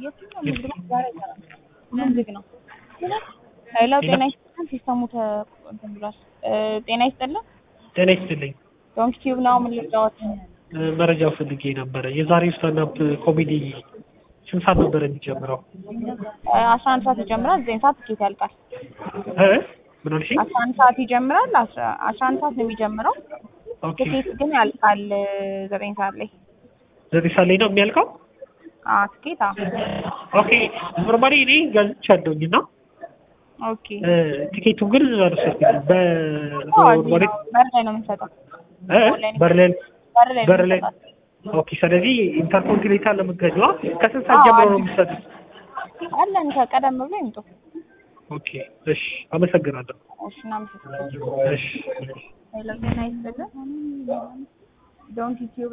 ምን ዝግ ነው? ሄሎ ጤና ይስጥልን። ሲስተሙ ተ እንትን ብሏል። ጤና ይስጥልን። ጤና ይስጥልኝ። ዶንክ ቲዩብ ነው። ምን ልጫወት? መረጃው ፈልጌ ነበረ። የዛሬው ስታንዳፕ ኮሜዲ ስንት ሰዓት ነበረ የሚጀምረው? አስራ አንድ ሰዓት ይጀምራል። ዘጠኝ ሰዓት ትኬት ያልቃል። እ ምን አልሽኝ? አስራ አንድ ሰዓት ይጀምራል። አስራ አስራ አንድ ሰዓት ነው የሚጀምረው። ኦኬ ትኬት ግን ያልቃል ዘጠኝ ሰዓት ላይ። ዘጠኝ ሰዓት ላይ ነው የሚያልቀው? አዎ ትኬት አዎ። ኦኬ ኖርማሊ እኔ ገዝቻለሁኝ እና ኦኬ እ ቲኬቱን ግን አልወሰድኩትም። አዎ እዚህ በኖርማሊ ነው። በር ላይ ነው የምንሰጠው። እ በር ላይ በር ላይ ነው በር ላይ የምንሰጠው። ኦኬ። ስለዚህ ኢንተርኮንቲኔንታል ለመገኘዋ ከስንት ሰዓት አዎ፣ ጀምሮ አለ። ነው የምትሰጡት? አለን ከቀደም ብሎ ይምጡ። ኦኬ እሺ፣ አመሰግናለሁ። እሺ እናመሰግናለን። እሺ ሄሎ ጤና ይስጥልን። ዶንት ቲዩብ